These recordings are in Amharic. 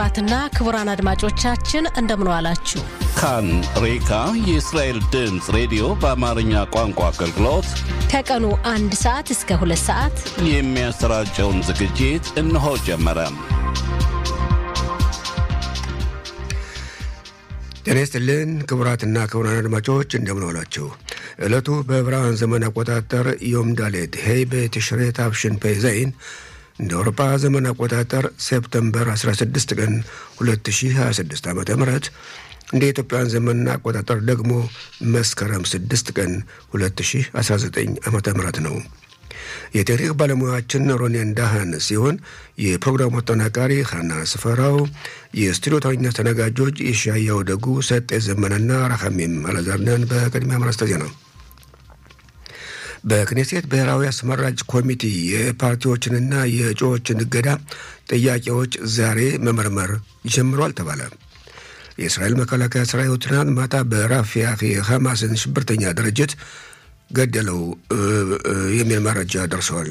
ክቡራትና ክቡራን አድማጮቻችን እንደምን ዋላችሁ። ካን ሬካ የእስራኤል ድምፅ ሬዲዮ በአማርኛ ቋንቋ አገልግሎት ከቀኑ አንድ ሰዓት እስከ ሁለት ሰዓት የሚያሰራጨውን ዝግጅት እነሆ ጀመረ። ጤና ይስጥልን ክቡራትና ክቡራን አድማጮች እንደምን ዋላችሁ። ዕለቱ በዕብራውያን ዘመን አቆጣጠር ዮም ዳሌት ሄይ በትሽሬ ታፍሽን ፔዘይን እንደ አውሮፓ ዘመን አቆጣጠር ሴፕተምበር 16 ቀን 2026 ዓ ም እንደ ኢትዮጵያውያን ዘመን አቆጣጠር ደግሞ መስከረም 6 ቀን 2019 ዓ ም ነው። የቴክኒክ ባለሙያችን ሮኔን ዳሃን ሲሆን የፕሮግራሙ አጠናቃሪ ሀና ስፈራው፣ የስቱዲዮ ተረኛ አስተናጋጆች የሻያው ደጉ፣ ሰጤ ዘመነና ራሐሚም አለዛርነን። በቅድሚያ ማረስተ ዜና በክኔሴት ብሔራዊ አስመራጭ ኮሚቴ የፓርቲዎችንና የእጩዎችን እገዳ ጥያቄዎች ዛሬ መመርመር ጀምሯል ተባለ። የእስራኤል መከላከያ ሰራዊት ትናንት ማታ በራፊያህ የሐማስን ሽብርተኛ ድርጅት ገደለው የሚል መረጃ ደርሰዋል።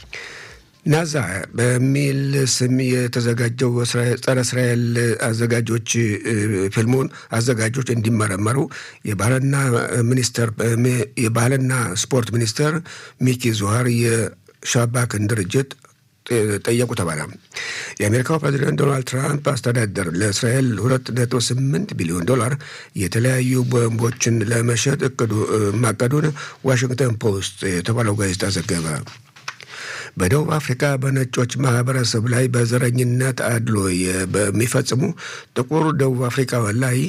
ናዛ በሚል ስም የተዘጋጀው ጸረ እስራኤል አዘጋጆች ፊልሙን አዘጋጆች እንዲመረመሩ የባህልና ሚኒስተር የባህልና ስፖርት ሚኒስተር ሚኪ ዙሃር የሻባክን ድርጅት ጠየቁ ተባለ። የአሜሪካው ፕሬዚደንት ዶናልድ ትራምፕ አስተዳደር ለእስራኤል ሁለት ነጥብ ስምንት ቢሊዮን ዶላር የተለያዩ ቦምቦችን ለመሸጥ እቅዱ ማቀዱን ዋሽንግተን ፖስት የተባለው ጋዜጣ ዘገበ። በደቡብ አፍሪካ በነጮች ማህበረሰብ ላይ በዘረኝነት አድሎ በሚፈጽሙ ጥቁር ደቡብ አፍሪካውያን ላይ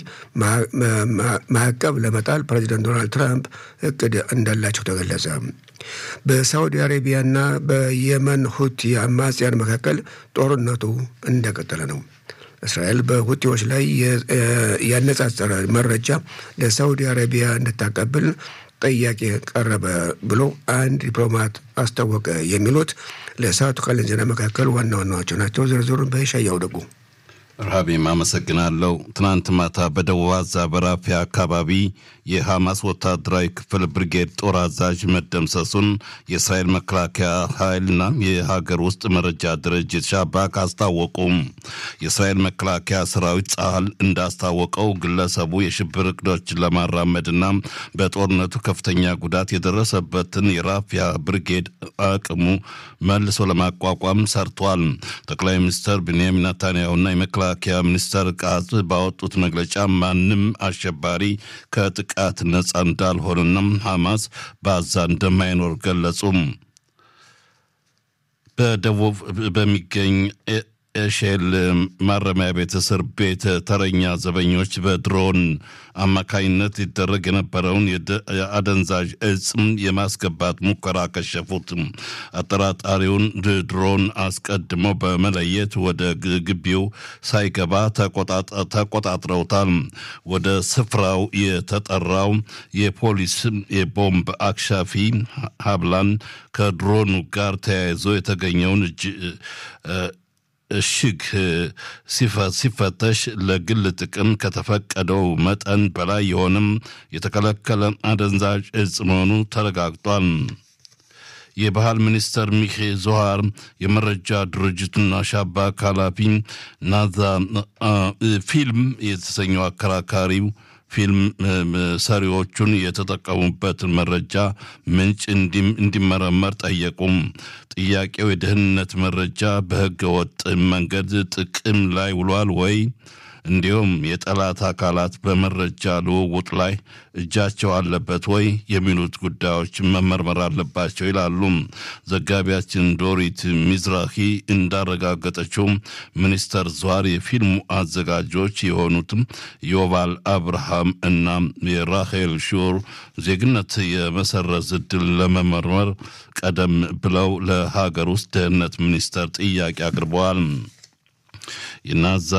ማዕቀብ ለመጣል ፕሬዚደንት ዶናልድ ትራምፕ እቅድ እንዳላቸው ተገለጸ። በሳዑዲ አሬቢያና በየመን ሁቲ አማጽያን መካከል ጦርነቱ እንደቀጠለ ነው። እስራኤል በሁቲዎች ላይ ያነጻጸረ መረጃ ለሳዑዲ አረቢያ እንድታቀብል ጥያቄ ቀረበ ብሎ አንድ ዲፕሎማት አስታወቀ። የሚሉት ለሰዓቱ ካለን ዜና መካከል ዋና ዋናዎቹ ናቸው። ዝርዝሩን በሻያው ደጉ ረሃቤም አመሰግናለሁ። ትናንት ማታ በደቡብ አዛ በራፊያ አካባቢ የሐማስ ወታደራዊ ክፍል ብርጌድ ጦር አዛዥ መደምሰሱን የእስራኤል መከላከያ ኃይልና የሀገር ውስጥ መረጃ ድርጅት ሻባክ አስታወቁም። የእስራኤል መከላከያ ሰራዊት ጸሀል እንዳስታወቀው ግለሰቡ የሽብር እቅዶችን ለማራመድና በጦርነቱ ከፍተኛ ጉዳት የደረሰበትን የራፊያ ብርጌድ አቅሙ መልሶ ለማቋቋም ሰርቷል። ጠቅላይ ሚኒስትር ቤንያሚን ናታንያሁና የመከላከያ ሚኒስተር ቃዝ ባወጡት መግለጫ ማንም አሸባሪ ከጥቃት ነጻ እንዳልሆነና ሐማስ በአዛ እንደማይኖር ገለጹም። በደቡብ በሚገኝ ኤሼል ማረሚያ ቤት እስር ቤት ተረኛ ዘበኞች በድሮን አማካኝነት ይደረግ የነበረውን የአደንዛዥ እጽም የማስገባት ሙከራ ከሸፉት። አጠራጣሪውን ድሮን አስቀድመው በመለየት ወደ ግቢው ሳይገባ ተቆጣጥረውታል። ወደ ስፍራው የተጠራው የፖሊስ የቦምብ አክሻፊ ሀብላን ከድሮኑ ጋር ተያይዞ የተገኘውን እጅ እሽግ ሲፈተሽ ለግል ጥቅም ከተፈቀደው መጠን በላይ የሆንም የተከለከለ አደንዛዥ እጽ መሆኑ ተረጋግጧል። የባህል ሚኒስተር ሚኬ ዞሃር የመረጃ ድርጅቱና ሻባክ ኃላፊ ናዛ ፊልም የተሰኘው አከራካሪው ፊልም ሰሪዎቹን የተጠቀሙበትን መረጃ ምንጭ እንዲመረመር ጠየቁም። ጥያቄው የደህንነት መረጃ በሕገ ወጥ መንገድ ጥቅም ላይ ውሏል ወይ እንዲሁም የጠላት አካላት በመረጃ ልውውጥ ላይ እጃቸው አለበት ወይ የሚሉት ጉዳዮች መመርመር አለባቸው ይላሉ። ዘጋቢያችን ዶሪት ሚዝራሂ እንዳረጋገጠችው ሚኒስተር ዟር የፊልሙ አዘጋጆች የሆኑትም ዮቫል አብርሃም እና የራሄል ሹር ዜግነት የመሰረዝ ዕድል ለመመርመር ቀደም ብለው ለሀገር ውስጥ ደህንነት ሚኒስተር ጥያቄ አቅርበዋል። የናዛ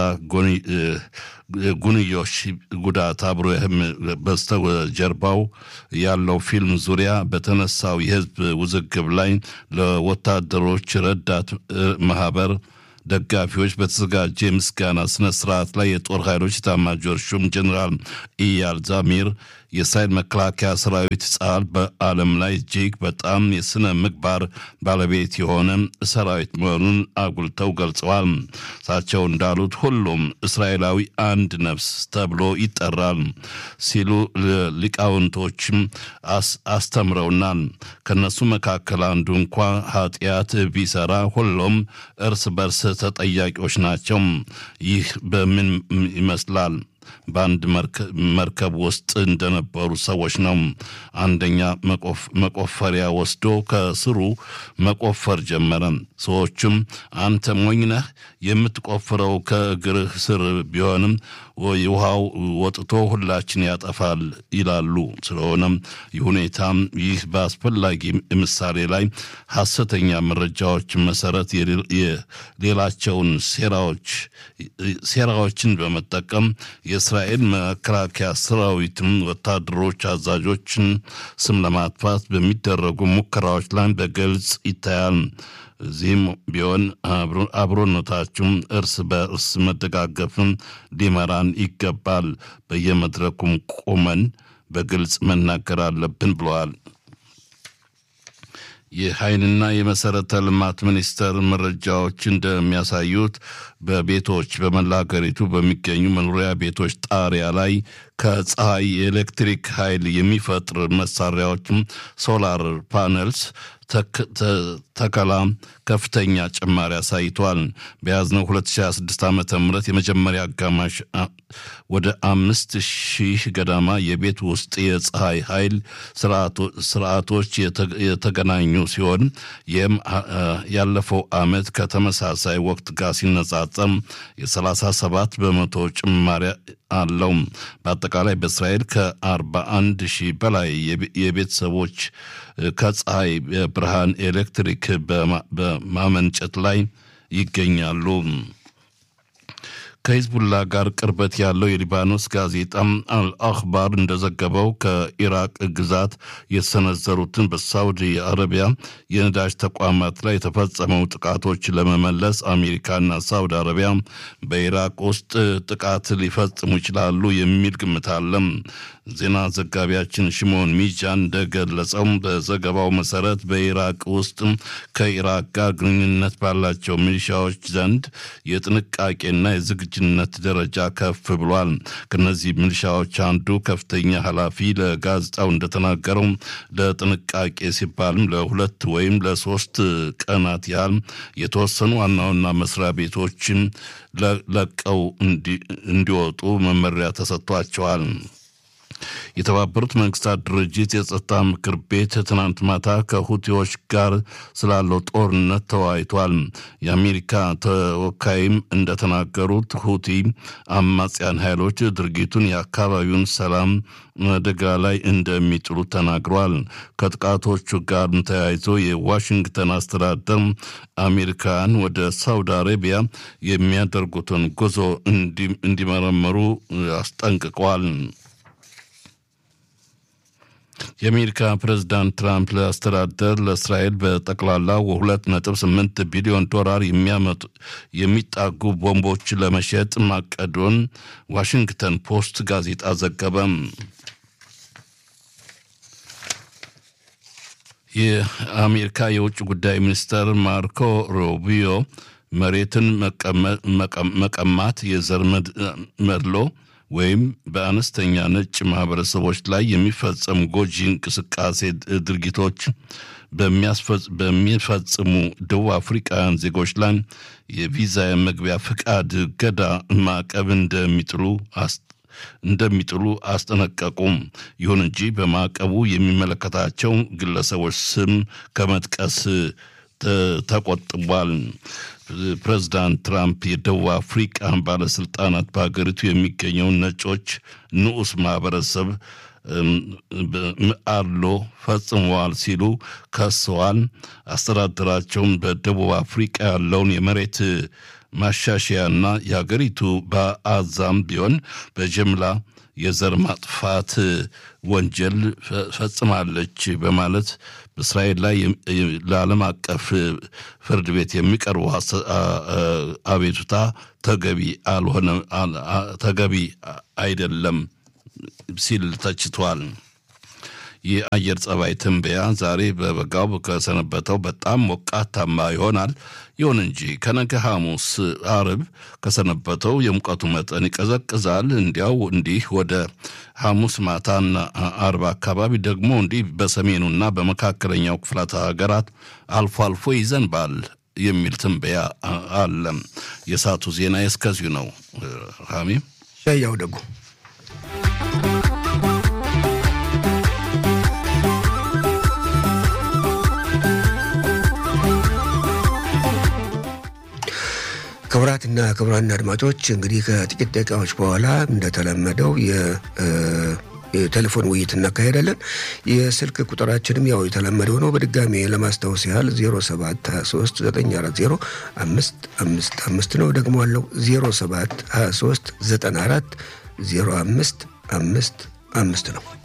ጉንዮሽ ጉዳት አብሮ በስተጀርባው ያለው ፊልም ዙሪያ በተነሳው የህዝብ ውዝግብ ላይ ለወታደሮች ረዳት ማህበር ደጋፊዎች በተዘጋጀ የምስጋና ስነ ስርዓት ላይ የጦር ኃይሎች ኤታማዦር ሹም ጀኔራል ኢያል ዛሚር የእስራኤል መከላከያ ሰራዊት ጸሃል በዓለም ላይ እጅግ በጣም የስነ ምግባር ባለቤት የሆነ ሰራዊት መሆኑን አጉልተው ገልጸዋል። እሳቸው እንዳሉት ሁሉም እስራኤላዊ አንድ ነፍስ ተብሎ ይጠራል ሲሉ ሊቃውንቶችም አስተምረውናል። ከነሱ መካከል አንዱ እንኳ ኃጢአት ቢሰራ ሁሉም እርስ በርስ ተጠያቂዎች ናቸው። ይህ በምን ይመስላል? በአንድ መርከብ ውስጥ እንደነበሩ ሰዎች ነው። አንደኛ መቆፈሪያ ወስዶ ከስሩ መቆፈር ጀመረ። ሰዎቹም አንተ ሞኝ ነህ፣ የምትቆፍረው ከእግርህ ስር ቢሆንም ውሃው ወጥቶ ሁላችን ያጠፋል ይላሉ። ስለሆነም ይህ ሁኔታ ይህ በአስፈላጊ ምሳሌ ላይ ሐሰተኛ መረጃዎች መሰረት የሌላቸውን ሴራዎች ሴራዎችን በመጠቀም የእስራኤል መከላከያ ሰራዊትም ወታደሮች አዛዦችን ስም ለማጥፋት በሚደረጉ ሙከራዎች ላይ በግልጽ ይታያል። እዚህም ቢሆን አብሮነታችሁም እርስ በእርስ መደጋገፍን ሊመራን ይገባል። በየመድረኩም ቆመን በግልጽ መናገር አለብን ብለዋል። የኃይልና የመሰረተ ልማት ሚኒስቴር መረጃዎች እንደሚያሳዩት በቤቶች በመላ ሀገሪቱ በሚገኙ መኖሪያ ቤቶች ጣሪያ ላይ ከፀሐይ የኤሌክትሪክ ኃይል የሚፈጥር መሳሪያዎችም ሶላር ፓነልስ ተከላ ከፍተኛ ጭማሪ አሳይቷል። በያዝነው 2026 ዓ ም የመጀመሪያ አጋማሽ ወደ አምስት ሺህ ገዳማ የቤት ውስጥ የፀሐይ ኃይል ስርዓቶች የተገናኙ ሲሆን ይህም ያለፈው ዓመት ከተመሳሳይ ወቅት ጋር ሲነጻጸም የ37 በመቶ ጭማሪ አለው። በአጠቃላይ በእስራኤል ከ41 ሺህ በላይ የቤተሰቦች ከፀሐይ ብርሃን ኤሌክትሪክ በማመንጨት ላይ ይገኛሉ። ከሂዝቡላ ጋር ቅርበት ያለው የሊባኖስ ጋዜጣም አልአክባር እንደዘገበው ከኢራቅ ግዛት የተሰነዘሩትን በሳውዲ አረቢያ የነዳጅ ተቋማት ላይ የተፈጸመው ጥቃቶች ለመመለስ አሜሪካና ሳውዲ አረቢያ በኢራቅ ውስጥ ጥቃት ሊፈጽሙ ይችላሉ የሚል ግምት አለም። ዜና ዘጋቢያችን ሽሞን ሚጃን እንደገለጸው በዘገባው መሰረት በኢራቅ ውስጥ ከኢራቅ ጋር ግንኙነት ባላቸው ሚሊሻዎች ዘንድ የጥንቃቄና የዝግጁነት ደረጃ ከፍ ብሏል። ከነዚህ ሚሊሻዎች አንዱ ከፍተኛ ኃላፊ ለጋዜጣው እንደተናገረው ለጥንቃቄ ሲባልም ለሁለት ወይም ለሶስት ቀናት ያህል የተወሰኑ ዋና ዋና መስሪያ ቤቶችን ለቀው እንዲወጡ መመሪያ ተሰጥቷቸዋል። የተባበሩት መንግስታት ድርጅት የጸጥታ ምክር ቤት ትናንት ማታ ከሁቲዎች ጋር ስላለው ጦርነት ተወያይቷል። የአሜሪካ ተወካይም እንደተናገሩት ሁቲ አማጽያን ኃይሎች ድርጊቱን የአካባቢውን ሰላም አደጋ ላይ እንደሚጥሉ ተናግሯል። ከጥቃቶቹ ጋር ተያይዞ የዋሽንግተን አስተዳደር አሜሪካን ወደ ሳውዲ አረቢያ የሚያደርጉትን ጉዞ እንዲመረመሩ አስጠንቅቋል። የአሜሪካ ፕሬዝዳንት ትራምፕ ለአስተዳደር ለእስራኤል በጠቅላላ ሁለት ነጥብ ስምንት ቢሊዮን ዶላር የሚያመጡ የሚጣጉ ቦምቦች ለመሸጥ ማቀዱን ዋሽንግተን ፖስት ጋዜጣ ዘገበም። የአሜሪካ የውጭ ጉዳይ ሚኒስትር ማርኮ ሩቢዮ መሬትን መቀማት የዘር መድሎ ወይም በአነስተኛ ነጭ ማህበረሰቦች ላይ የሚፈጸሙ ጎጂ እንቅስቃሴ ድርጊቶች በሚፈጽሙ ደቡብ አፍሪካውያን ዜጎች ላይ የቪዛ የመግቢያ ፍቃድ እገዳ ማዕቀብ እንደሚጥሉ እንደሚጥሉ አስጠነቀቁም። ይሁን እንጂ በማዕቀቡ የሚመለከታቸው ግለሰቦች ስም ከመጥቀስ ተቆጥቧል። ፕሬዚዳንት ትራምፕ የደቡብ አፍሪቃ ባለስልጣናት በሀገሪቱ የሚገኘውን ነጮች ንዑስ ማህበረሰብ አድሎ ፈጽመዋል ሲሉ ከሰዋል። አስተዳደራቸውን በደቡብ አፍሪቃ ያለውን የመሬት ማሻሻያና የሀገሪቱ በአዛም ቢሆን በጅምላ የዘር ማጥፋት ወንጀል ፈጽማለች በማለት በእስራኤል ላይ ለዓለም አቀፍ ፍርድ ቤት የሚቀርበው አቤቱታ ተገቢ አልሆነ ተገቢ አይደለም ሲል ተችቷል። የአየር ጸባይ ትንበያ ዛሬ በበጋው ከሰነበተው በጣም ሞቃታማ ይሆናል። ይሁን እንጂ ከነገ ሐሙስ፣ አርብ ከሰነበተው የሙቀቱ መጠን ይቀዘቅዛል። እንዲያው እንዲህ ወደ ሐሙስ ማታና አርብ አካባቢ ደግሞ እንዲህ በሰሜኑና በመካከለኛው ክፍላተ ሀገራት አልፎ አልፎ ይዘንባል የሚል ትንበያ አለ። የሰዓቱ ዜና እስከዚሁ ነው። ሀሚም ሻያው ደጉ ክቡራትና ክቡራን አድማጮች እንግዲህ ከጥቂት ደቂቃዎች በኋላ እንደተለመደው የቴሌፎን ውይይት እናካሄዳለን። የስልክ ቁጥራችንም ያው የተለመደው ነው። በድጋሚ ለማስታወስ ያህል 0723 940 555 ነው። ደግሞ አለው 0723 94 05 55 ነው።